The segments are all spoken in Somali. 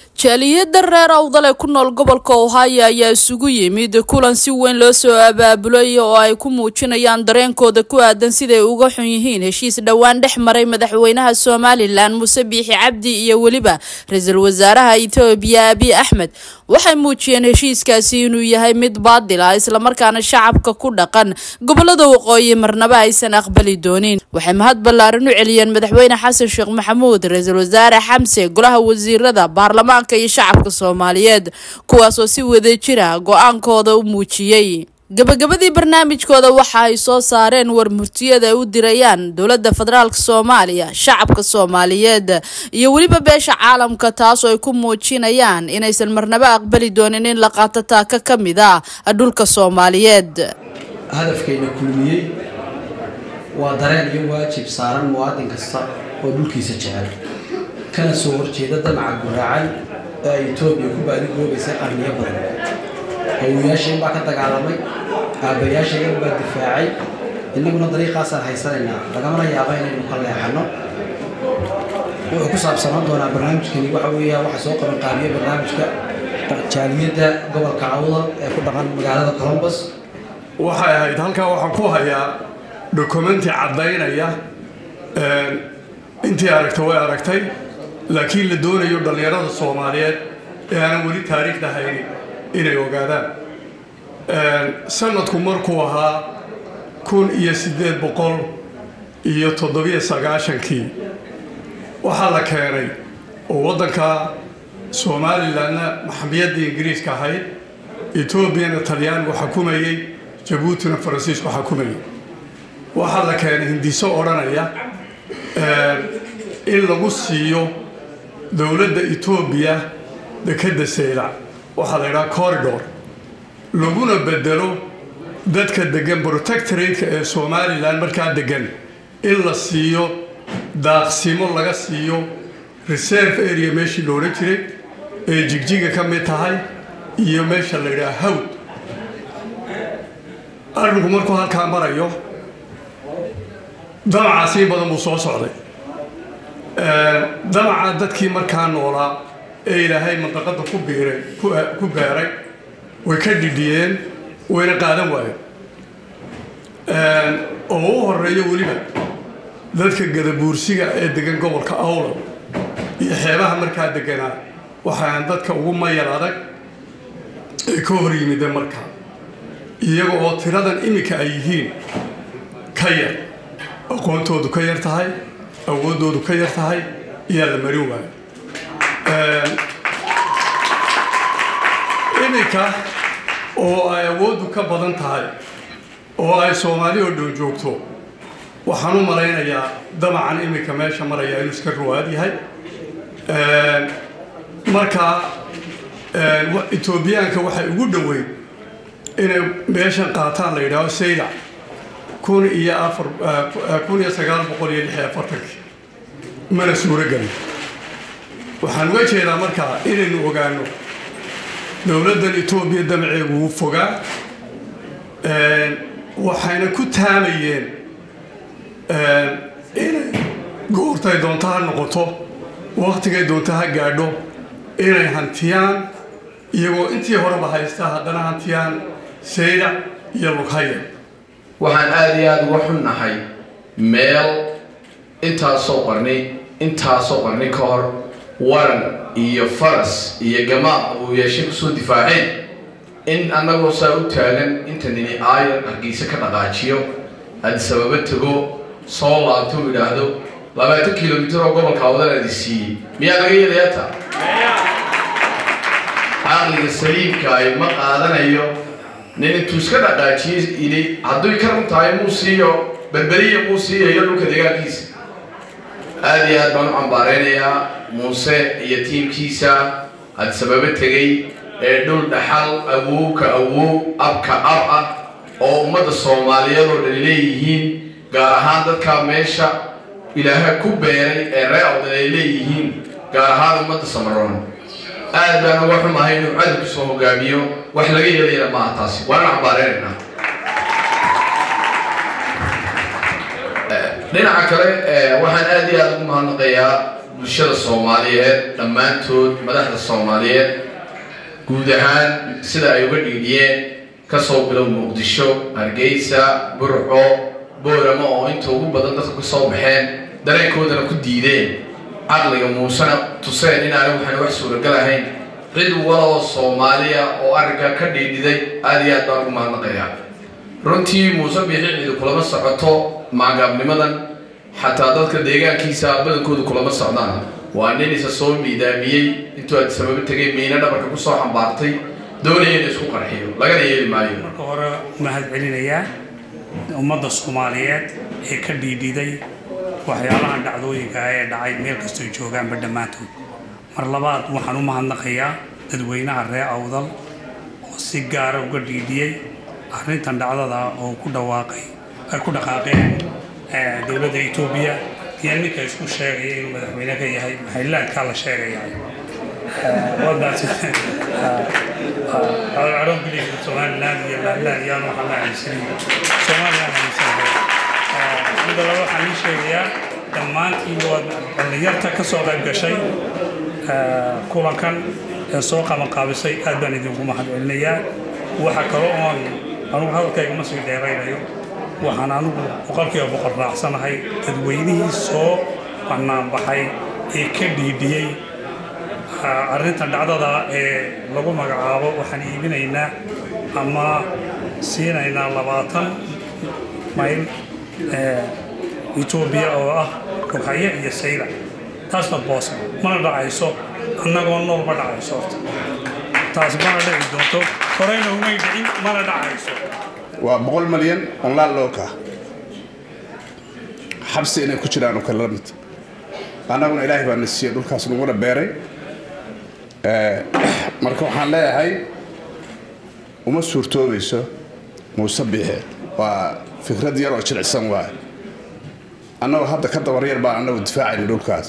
jaaliyada reer awdal ee ku nool gobolka ohio ayaa isugu yimid kulan si weyn loo soo abaabulay oo ay ku muujinayaan dareenkooda ku aadan siday uga xun yihiin heshiis dhowaan dhex maray madaxweynaha somalilan muuse biixi cabdi iyo weliba ra-iisul wasaaraha etoobiya abiy axmed waxay muujiyeen heshiiskaasi inuu yahay mid baadil ah islamarkaana shacabka ku dhaqan gobolada waqooyi marnaba aysan aqbali doonin waxay mahad ballaaran u celiyeen madaxweyne xasan sheekh maxamuud ra-iisul wasaare xamse golaha wasiirada baarlamaanka iyo shacabka soomaaliyeed kuwaasoo si wada jira go-aankooda u muujiyey gabagabadii barnaamijkooda waxa ay soo saareen war murtiyada ay u dirayaan dowladda federaalk soomaaliya shacabka soomaaliyeed iyo weliba beesha caalamka taas oo ay ku muujinayaan inaysan marnaba aqbali doonin in la qaato taaka ka mid ah dhulka soomaaliyeed hadafkayna kulmiyey waa dareen iyo waajib saaran muwaadin kasta oo dhulkiisa jecel kana soo horjeeda damaca guraacan ee ay etoobiya ku baadigoobaysay qarniyo badan hawiyaasheen baa ka dagaalamay aabbayaashaygan baa difaacay innaguna dariiqaasaan haysanaynaa lagamana yaaba inaynu ka leexanno wuxuu ku saabsanaan doonaa barnaamijkani waxa weeya waxa soo qaban qaabiya barnaamijka jaaliyadda gobolka awdal ee ku dhaqan magaalada colombus waxay ahayd halkaa waxaan ku hayaa dokumenti caddaynaya intii aragta way aragtay laakiin la doonayo dhallinyarada soomaaliyeed ee aanan weli taariikhda haynin inay ogaadaan sanadku markuu ahaa kun iyo siddeed boqol iyo toddobiyo sagaashankii waxaa la keenay oo waddanka somalilanna maxamiyaddii ingiriiska ahayd etoobiyana talyaanigu xukumayey jabuutina faransiisku xukumayay waxaa la keenay hindiso odhanaya in lagu siiyo dowladda etoobiya dekedda saylac waxaa la ydhaha corridor laguna bedelo dadka degan protectoratka ee somalilan markaa degan in la siiyo daaqsimo laga siiyo reserve area meeshii la odhan jiray ee jigjiga ka mid tahay iyo meesha la ydhaha hawd arrinku markuu halkaa marayo damacaasi in badan buu soo socday damaca dadkii markaa noolaa ee ilaahay mandaqada ku biiray ku beeray way ka dhidhiyeen wayna qaadan waayeen oo u horeeyo weliba dadka gadabuursiga ee degan gobolka awlal iyo xeebaha markaa deganaa waxaan dadka ugu mayar adag ee ka hor yimide markaa iyaga oo tiradan iminka ay yihiin ka yar aqoontoodu ka yar tahay awooddoodu ka yar tahay iyaa la marin waayo iminka oo ay awooddu ka badan tahay oo ay soomaali oo dhow joogto waxaan u malaynayaa damacan iminka meesha maraya inuu iska ruwaad yahay marka etoobiyaanka waxay ugu dhoweyn inay meeshan qaataan la yidhaaho saylac kun iyo afar kun iyo sagaal boqol iyo lix iyo afartankii mana suuro gelin waxaan uga jeedaa markaa inaynu ogaano dowladdan etoobiya damaceegu wuu fogaa waxayna ku taamayeen inay goortay doonto ha noqoto wakhtigay doonto ha gaadho inay hantiyaan iyagoo intii horeba haysta haddana hantiyaan saylac iyo lughaya waxaan aada iyo aada uga xunnahay meel intaasoo qarni intaasoo qarni ka hor waran iyo faras iyo gamaaq uu yeeshay kusoo difaaceen in annagoo saa u taagan inta nini aayan hargeysa ka dhaqaajiyo adisababa tego soo laabto u idhaahdo labaatan kilomitir oo gobolka awdan adi siiyey miyaa laga yeelayaa taa caqliga saliimka ay ma qaadanayo nin intuu iska dhaqaajiyey yidhi hadduy ka run tahay muu siiyo berberiya muu siiyayo dhulka deegaankiisa aada iyo aad baan u cambaareynayaa muuse iyo tiimkiisa adisababo tegey ee dhul dhaxal awowka awow abka ab ah oo ummadda soomaaliyeed oo dhani leeyihiin gaar ahaan dadkaa meesha ilaaha ku beeray ee ree awdan ay leeyihiin gaar ahaan ummadda samaroon aad baan uga xumahay inuu cadalku soo hogaamiyo wax laga yeelayana maaha taasi waana cambaareynayna dhinaca kale waxaan aada iyo aada ugu mahadnaqayaa bulshada soomaaliyeed dhammaantood madaxda soomaaliyeed guud ahaan sida ay uga dhiidhiyeen kasoo bilow muqdisho hargeysa burco booramo oo inta ugu badan dadka ku soo baxeen dareenkoodana ku diideen caqliga muusena tuseen inaanay waxaan wax suuragal ahayn cid waloo soomaaliya oo arrinkaa ka dhiidhiday aada iyo aad baan ugu mahadnaqayaa runtii muuse biixi cidi kulama socoto maagaabnimadan xataa dadka deegaankiisa badankoodu kulama socdaan waa nin isa soo miidaamiyey intuu aad sababo tegay miina dhabarka kusoo xambaartay doonaya in isku qarxiyo lagana yeeli maayo marka hore mahad celinayaa ummadda soomaaliyeed ee ka dhiidhiday waxyaalahan dhacdooyinka ah ee dhacay meel kastoo joogaanba dhammaantood mar labaad waxaan u mahadnaqayaa dadweynaha reer awdal oo si gaara uga dhiidhiyey arrintan dhacdada oo ku dhawaaqay ay ku dhaqaaqeen dowladda etoobiya iyo ninka isku sheegaya inuu madaxweyne ka yahay maxaylaadkaa la sheegaya wadaas I don't believe in Somaliland iyo Laadlaan yaan waxaan la aaminsanin Somaliland aaminsanahay midda laba waxaan ii sheegayaa dhammaantiin waa dhallinyarta ka soo qayb gashay kulankan ee soo qabanqaabisay aad baan idinku mahad celinayaa waxa kale oon anugu hadalkayga ma sii dheeraynayo waxaan anugu boqolkiiba boqol raacsanahay dadweynihii soo banaanbaxay ee ka dhiidhiyey arrintan dhacdada ee lagu magacaabo waxaan iibinaynaa ama siinaynaa labaatan mayl etoobiya oo ah rughaye iyo sayla taasna boosa mana dhacayso annagoo nool ma dhacayso horta taas mana dhici doonto horeyna umay dhicin mana dhacayso waa boqol malyan onlaal looka xabsi inay ku jiraan oo kale la mid annaguna ilaahay baa na siiyey dhulkaas naguna beeray marka waxaan leeyahay uma suurtoobayso muuse biixe waa fikrad yar oo jilicsan waay annagoo hadda ka dabar yar baan annagu difaacayna dhulkaas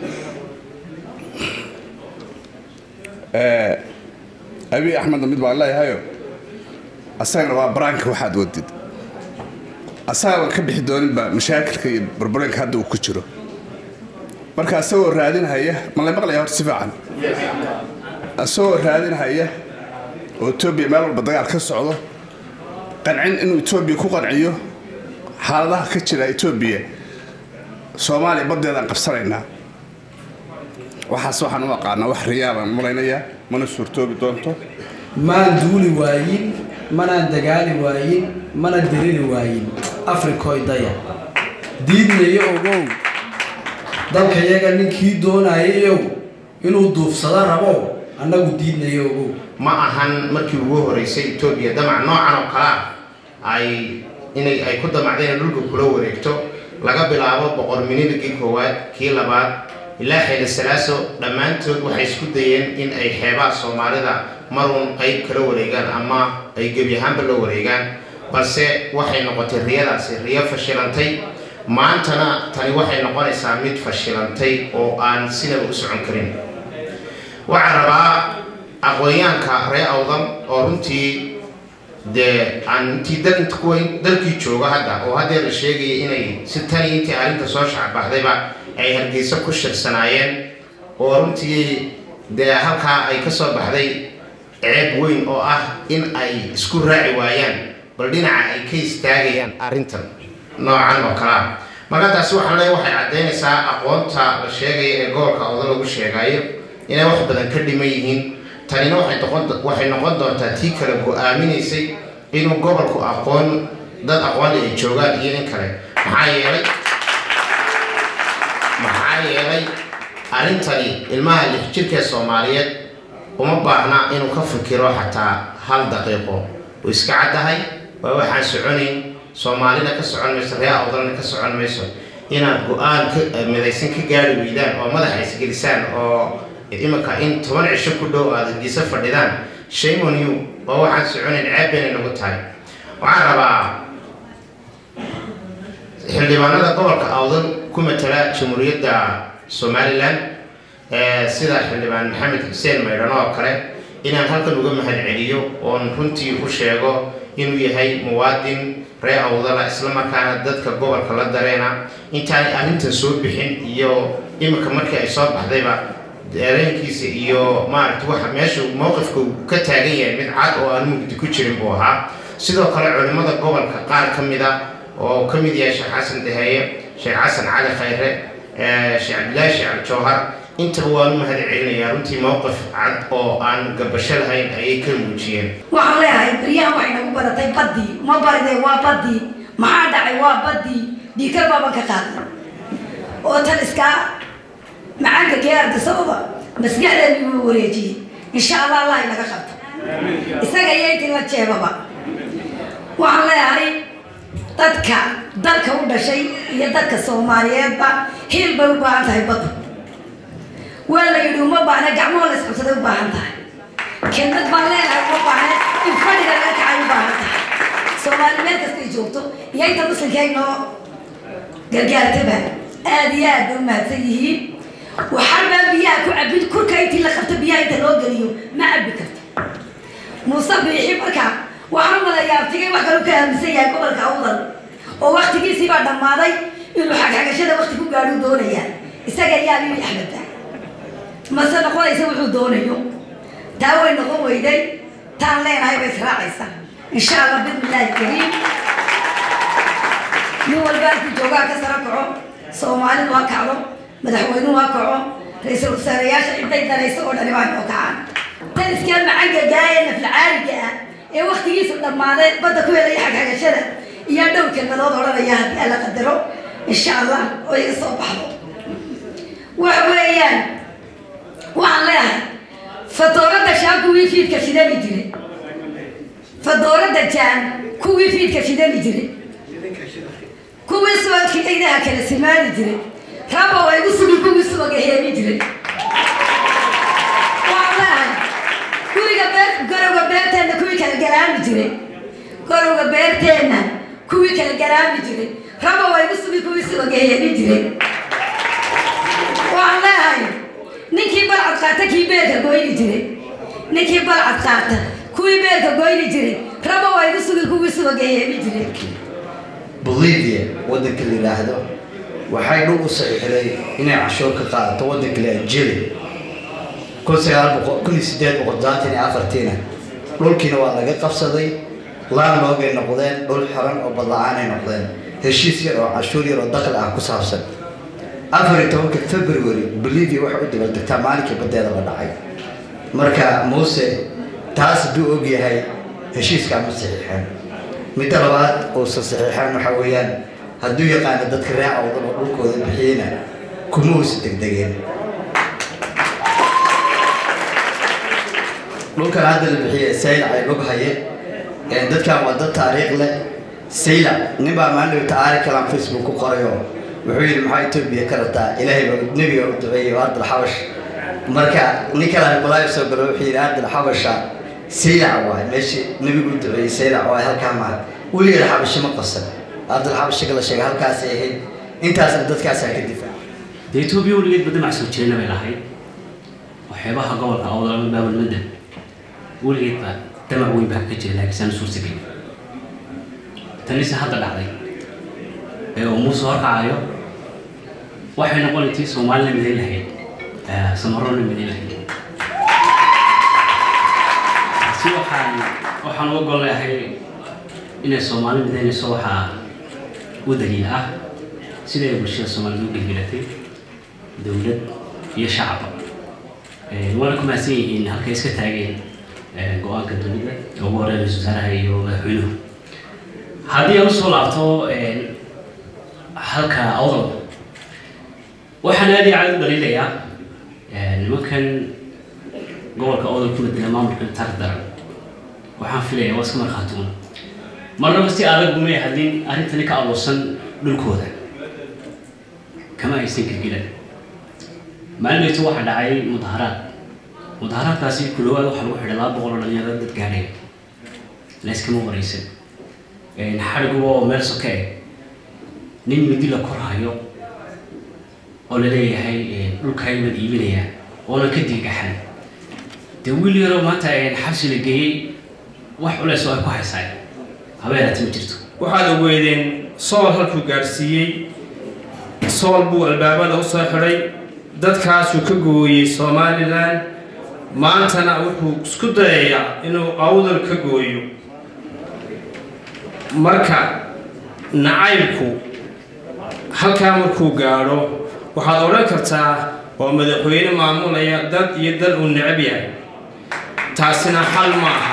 abiy axmedna mid baan leeyahayo asagana waa baraanka waxaad wadid asaga baan ka bixi dooninba mashaakilka iyo barbarenka hadda uu ku jiro marka asagoo raadinhaya ma la maqlaya horta si fiican asagoo raadinhaya oo etoobiya meel walba dagaal ka socdo qancin inuu etoobiya ku qanciyo xaaladaha ka jira etoobiya soomaaliya baddeedaan qabsanaynaa waxaas waxaan u aqaanaa wax riyaabaan malaynayaa mana suurtoobi doonto maan duuli waayin manaan dagaali waayin mana deriri waayin afrikoy daya diidnayo ogow dalkayaga ninkii doonayayow inuu duufsado rabo annagu diidnayo ogow ma ahan markii ugu horeysay etoobiya damac noocan oo kalea ay inay ay ku damacdeen in dhulka kula wareegto laga bilaabo boqor minidagii koowaad kii labaad ilaa xeeli salaaso dhammaantood waxay isku dayeen in ay xeebaha soomaalida maruun qayb kala wareegaan ama ay gebi ahaanba la wareegaan balse waxay noqotay riyadaasi riyo fashilantay maantana tani waxay noqonaysaa mid fashilantay oo aan sinaba u socon karin waxaan rabaa aqoonyaanka reer awdam oo runtii dee aan intii dal inta kuwa dalkii jooga hadda oo haddee la sheegaya inay si tani intii arrinta soo shacbaxdayba ay hargeysa ku shirsanaayeen oo runtii dee halkaa ay ka soo baxday ceeb weyn oo ah in ay isku raaci waayaan bal dhinaca ay ka istaagayaan arrintan noocan oo kalea marka taasi waxaan leeyahay waxay caddaynaysaa aqoonta la sheegaya ee gobolka awda lagu sheegayo inay wax badan ka dhiman yihiin tanina waxay noqon waxay noqon doontaa tii kale go-aaminaysay inuu gobolku aqoon dad aqoonli ay joogaan iyo in kale maxaa yeelay maxaa yeelay arrintani ilmaha lix jirkee soomaaliyeed uma baahna inuu ka fikiro xataa hal daqiiqo uu iska caddahay waa waxaan soconayn soomaalina ka socon mayso reer awdalna ka socon mayso inaad go-aan ka midaysan ka gaari weydaan oo madaxa isgelisaan oo iminka in toban cisho ku dhow aad hargeysa fadhidaan shame on you waa waxaan soconayn ceeb baynay nagu tahay waxaan rabaa xildhibaanada gobolka awdan ku matala jamhuuriyadda somalilan sida xildhibaan maxamed xuseen maydhano oo kale inaan halkan uga mahad celiyo oon runtii u sheego inuu yahay muwaadin reer awdala islamarkaana dadka gobolka la dareena intaanay arrintan soo bixin iyo iminka markii ay soo baxdayba dareenkiisa iyo maaragta waxa meesha mowqifka uu ka taagan yahay mid cad oo aan mugdi ku jirin buu ahaa sidoo kale culimmada gobolka qaar ka mid a oo ka mid yahay sheekh xasan daheeye sheekh xasan cali khayre sheekh cabdillaahi sheekh jawhar intaba waan u mahad celinayaa runtii mowqif cad oo aan gabasho lahayn ayay ka muujiyeen waxaan leeyahay baryahan waxay nagu baratay baddii ma baride waa baddii maxaa dhacay waa baddii dhiikar baaban ka qaaday oo tan iskaa macaanka kee ardasababa maskaxdeedii wuu wareejiyey insha allah allah inaga qabto isaga iyo intii la jeebaba waxaan leeyahay dadka dalka u dhashay iyo dadka soomaaliyeedba hiil bay u baahan tahay badda waa la yidhi uma baahna gacmaho la isqabsaday u baahan tahay kelmad baan leenahay uma baahna in fadhiga laga kacay u baahan tahay soomaali meel kastay joogto iyo inta muslimka ay noo gargaartaba aada iyo aad bay u mahadsan yihiin waxarbaa biyaha ku cabin kurka intii la qabto biyaha inta loo geliyo ma cabbi karto muuse biixi markaa waxaan umalayaa abtigay wax kalu ka aaminsan yahay gobolka awdal oo waktigiisii baa dhammaaday inuu xagxagashada wakti ku gaadhuu doonayaa isaga ayaa bibi axmedda mase noqonaysa wuxuu doonayo taa way noqon weyday taan leenahay bay israacaysa insha allah bismillaahi kariim nin walba halkuu joogaa ka saro kaco soomaalidu ha kacdo madaxweynuhu ha kaco ra-iisul wasaarayaasha ciday danaysa oo dhani baa noo kacaan tan iskaa macangagaa ee naflacaaliga ah ee waktigiisu dhammaaday badda ku helaya xagxagashada iyo dhow kelmadood odhanaya haddii alla qadaro insha allah oo iga soo baxdo waxa weeyaan waxaan leeyahay fadooradda shaan kuwii fiidka shidani jiray fadooradda jaan kuwii fiidka shidani jiray kuwii subagkii ciidaha kala simaani jiray rabo ay igu sugi kuwii subaga heemi jiray waxaan leeyahay guriga beer garowga beerteenna kuwii kala garaami jiray garowga beerteenna kuwii kala garaami jiray rabo ay igu sugi kuwii subaga heemi jiray waxaan leeyahay ninkii balcad qaata kii beerka goyni jiray ninkii balcad qaata kuwii beerka goyni jiray rabo waa igu sugi kuwii subaga heemi jiray bolivia waddanka la yidhaahdo waxay dhul u saxiixday inay cashuur ka qaadato waddanka la jili kun sagaal boqol kun iyo sideed boqol sagaatan iyo afartiina dhulkiina waa laga qabsaday laanloogay noqdeen dhul xiran oo badla-aanay noqdeen heshiis yar oo cashuur yar oo dakhli ah ku saabsan afar iyo tobanka february bolivia waxay u dabaldegtaa maalinkii badeeda la dhacay marka muuse taas hadduu og yahay heshiiskaa ma saxiixeen midda labaad uusan saxiixeen waxaa weeyaan hadduu yaqaano dadka raaca wadan oo dhulkooda bixiyeyna kuma uusa degdegeen dhulkan hadda la bixiyey saylac ay log haye dadkan waa dad taariikh leh saylac nin baa maalin taari kalaan facebook ku qorayo wuxuu yidhi maxaa etoobiya ka rabtaa ilaahay baa nebiga u duceeyey oo ardal xabash marka nin kale balaayo soo galo wuxuu yidhi ardal xabasha saylac waay meeshii nebigu u duceeyey saylac waay halkaa maa weligeeda xabashi ma qasan ardal xabashiga la sheegay halkaasay ahayd intaasna dadkaasaa ka difaaca dee etoobiya weligeed badda macsuul jirayna bay lahayd waxyaabaha gobolka awdalama baabalmadda weligeed baa damac weyn baa ka jira laakiin saan suurtagelin tanise hadda dhacday ee uu muuse horkacayo waxay noqon intii soomaalina midayn lahayd samarona midayn lahayd si waxaan waxaan uga gol leeyahay inay soomaali midaynayso waxaa u daliil ah siday bulshada soomaalida u gelgelatay dowlad iyo shacabba waana ku mahadsan yihiin halkay iska taageen go-aanka dowladda ee ugu horeyn ra-isul wasaaraha iyo madaxweynuhu haddii aan usoo laabto halka awdal waxaan aad iyo aad u dhaliilayaa nimankan gobolka awdal ku bedela maamulka taag daran waxaan filayaa waa iska markhaatuun marnaba si adag umay hadlin arrintani ka abuursan dhulkooda kama aysan gelgelan maalinaytu waxaa dhacay mudaharaad mudaharaadkaasi ku dhawaad waxaa lagu xidhay laba boqol oo dhalinyaro dad gaadhaya layskama waraysan xadhiguba oo meel soke eh nin midi la korhayo oo la leeyahay dhulkaybaad iibinaya oonan ka digaxan dee wiil yaroo maanta xabsi la geeyey wax culeys oo ay ku haysaay habeenaati ma jirto waxaad ogeedeen sool halkuu gaadhsiiyey sool buu albaabada u soo xidhay dadkaasuu ka gooyey somalilan maantana wuxuu isku dayayaa inuu awdal ka gooyo marka nacaybku halkaa markuu gaadho waxaad odhan kartaa waa madaxweyne maamulaya dad iyo dal uu necab yahay taasina xal ma aha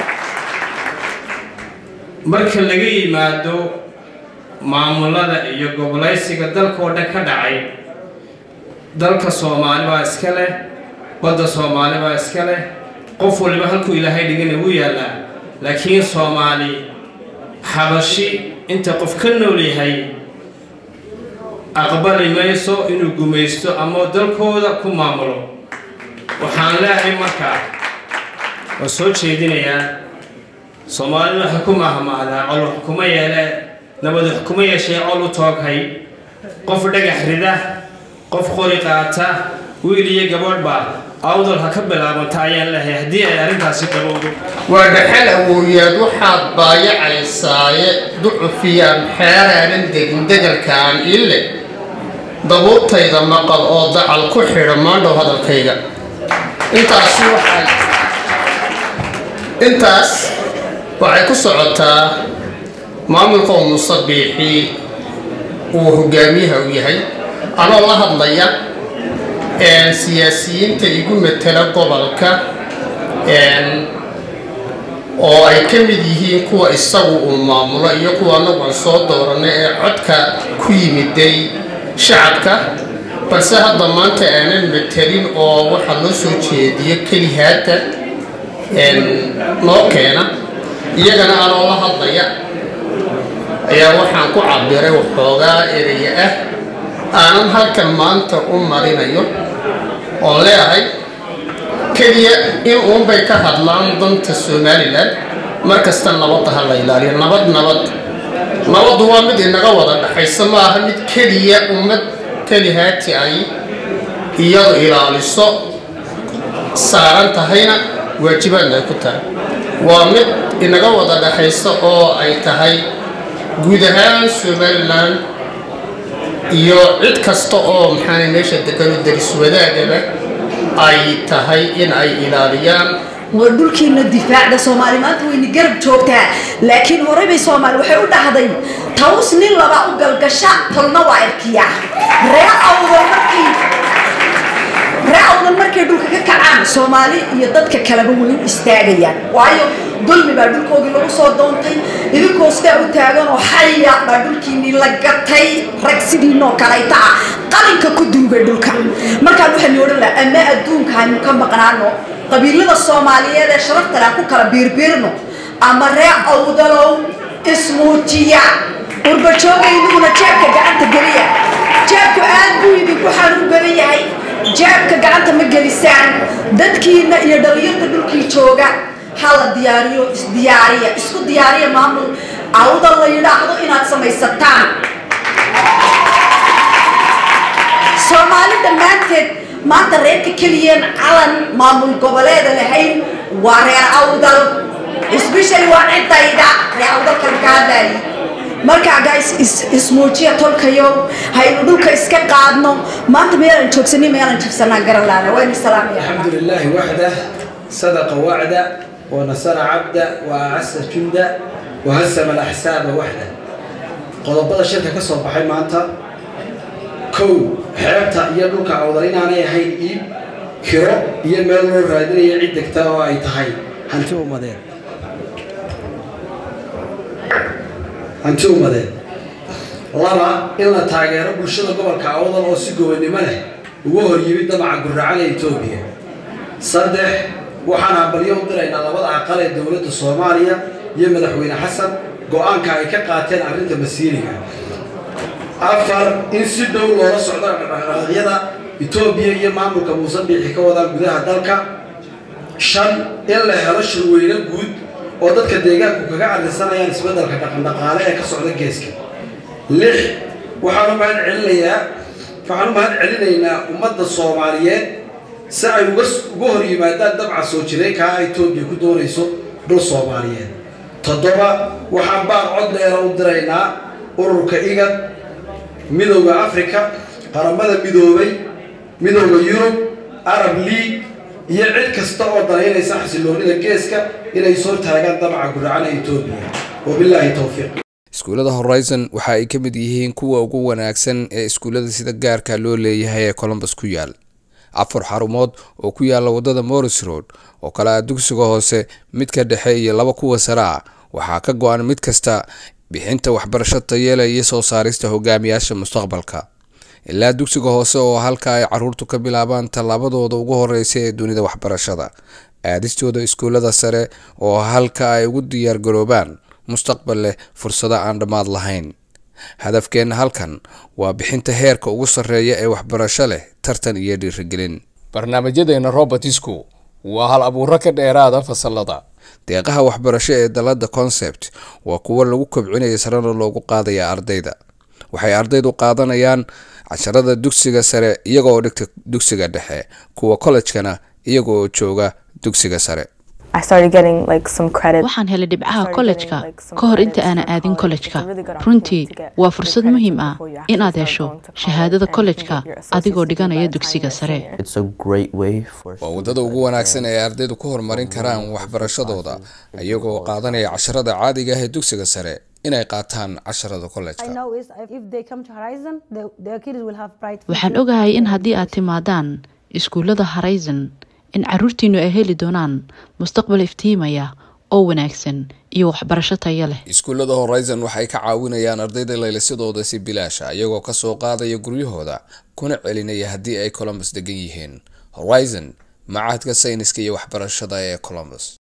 marka laga yimaado maamulada iyo gobolaysiga dalka oo dhan ka dhacay dalka soomaali baa iska leh badda soomaali baa iska leh qof waliba halkuu ilaahay dhigana wuu yaallaa laakiin soomaali xabashi inta qof ka nool yahay aqbali mayso inuu gumaysto ama dalkooda ku maamulo waxaan leehay markaa waa soo jeedinayaa soomaalidu waxay ku mahmahdaa col wax kuma yeele nabad wax kuma yeeshee col u tooghay qof dhagax rida qof qori qaata wiil iyo gabadhba awdal ha ka bilaabanta ayaan leehay haddii ay arrintaasi qabowdo waa dhaxal awooyaad waxaad baayacaysaaye ducufiyaan xeeraanan degin degalkaan ille dabuubtayda maqal oo dacal ku xidha maandhow hadalkayga intaasi waxay intaas waxay ku socotaa maamulka oo musabiixii uu hogaamiyaha u yahay anoo la hadlaya siyaasiyiinta igu matela gobolka oo ay ka mid yihiin kuwa isagu uu maamulo iyo kuwa anagu aan soo dooranay ee codka ku yimiday shacabka balse hadda maanta aanan matelin oo waxaa loo soo jeediyo kelihaata noo keena iyagana anoo la hadlaya ayaa waxaan ku cabiray waxoogaa eraya ah aanan halkan maanta u marinayo oon leeyahay keliya in uunbay ka hadlaan danta somalilan markasta nabadda ha la ilaaliyo nabad nabad nabaddu waa mid inaga wada dhaxaysa ma aha mid keliya ummad kelihaati ay iyadu ilaaliso saaran tahayna waajibaadna ay ku tahay waa mid inaga wada dhaxaysa oo ay tahay guud ahaan somalilan iyo cid kasta oo maxaana meesha degano daris wadaagaba ay tahay in ay ilaaliyaan waa dhulkiina difaacda soomaali maanta wayna garab joogtaa laakiin horey bay soomaali waxay u dhahday taws nin laba u galgasha tolna waa erkiya ree awdal markii ree awdal markay dhulka ka kacaan soomaali iyo dadka kaleba way u istaagayaan waayo dulmi baa dhulkoodii lagu soo doontay idinkoo sidaa u taagan oo xaya baa dhulkiinii la gatay rag sidiinoo kalayta ah qalinka ku duugay dhulka markaan waxaa ni odhan laha ama adduunka haynu ka maqnaano qabiilada soomaaliyeed ee sharaftan aan ku kala biirbiirno ama ree awdalow ismuujiya urbajoogaydiguna jeebka gacanta geliya jeebku aad buu idinku xanuun badan yahay jeebka gacanta ma gelisaan dadkiina iyo dhalinyarta dhulkii jooga ha la diyaariyo isdiyaariya isku diyaariya maamul awdal la yidhaahdo inaad samaysataan soomaali dhammaanteed maanta reerka keliyeen calan maamul goboleeda lahayn waa reer awdal especially waa cidayda reer awdalkan ka hadlaayay markaa guys ismuujiya tolkayo haynu dhulka iska qaadno maanta meelaan joogsanin meelaan jibsanaa garan laana waynu salaamaya الحمد لله وحده صدق وعده ونصر عبده وأعز جنده وهزم الأحساب وحده qodobada shirka ka soo baxay maanta kow xeebta iyo dhulka awdal inaanay ahayn iib kiro iyo meel loo raadinayo cid degta oo ay tahay hanti ummadeed hanti ummadeed laba in la taageero bulshada gobolka awdal oo si gobonnimo leh uga hor yimid damaca gurracada etoobiya saddex waxaan hambalyo u diraynaa labada aqal ee dowladda soomaaliya iyo madaxweyne xasan go-aanka ay ka qaateen arrinta masiiriga afar in si dhow loola socdo dhaqdhaqaaqyada etoobiya iyo maamulka muuse biixi ka wadaan gudaha dalka shan in la helo shirweyne guud oo dadka deegaanku kaga cadlisanayaan isbeddelka dhaqandhaqaale ee ka socda geeska lix waxaan u mahad celinayaa waxaan u mahad celinaynaa ummadda soomaaliyeed si ay uga uga hor yimaadaan dabca soo jireenkaa etoobiya ku doonayso dhul soomaaliyeed toddoba waxaan baaq cod dheera u diraynaa ururka igad midowda afrika qaramada midoobay midooda yurub arab league iyo cid kasta oo danaynaysa xasiloonida geeska inay soo taagaan damaca guracan ee etoobiya wabilaahi towfiiq iskuullada horizon waxa ay ka mid yihiin kuwa ugu wanaagsan ee iskuullada sida gaarka loo leeyahay ee colombus ku yaal afar xarumood oo ku yaala wadada morris road oo kale ah dugsiga hoose midka dhexe iyo laba kuwa sare ah waxaa ka go-an mid kasta bixinta waxbarasho tayeela iyo soo saarista hogaamiyaasha mustaqbalka ilaa dugsiga hoose oo halka ay caruurtu ka bilaabaan tallaabadooda ugu horeysa ee dunida waxbarashada aadistooda iskuullada sare oo halka ay ugu diyaargaroobaan mustaqbal leh fursado aan dhammaad lahayn hadafkeenna halkan waa bixinta heerka ugu sarreeya ee waxbarasho leh tartan iyo dhiirigelin barnaamijyadeena robertisku waa hal abuuro ka dheeraada fasalada deeqaha waxbarasho ee dalada concept waa kuwo lagu kobcinaya sarena loogu qaadaya ardayda waxay ardaydu qaadanayaan casharada dugsiga sare iyagooo dhigta dugsiga dhexe kuwa kollejkana iyaga oo jooga dugsiga sare waxaan helay dhibcaha kollejka ka hor inta aanan aadin kollejka runtii waa fursad muhiim ah inaad hesho shahaadada kollejka adigoo dhiganaya dugsiga sare waa waddada ugu wanaagsan ee ardaydu ku horumarin karaan waxbarashadooda iyagoo qaadanaya casharada caadiga ah ee dugsiga sare inay qaataan casharada kollejka waxaan ogahay in haddii aad timaadaan iskuullada horizon in caruurtiinu ay heli doonaan mustaqbal iftiimaya oo wanaagsan iyo waxbarasho tayo leh iskuullada horizon waxay ka caawinayaan ardayda laylisadooda si bilaasha iyagoo kasoo qaadaya guryahooda kuna celinaya haddii ay colombus degan yihiin horizon macahadka sayniska iyo waxbarashada ee colombus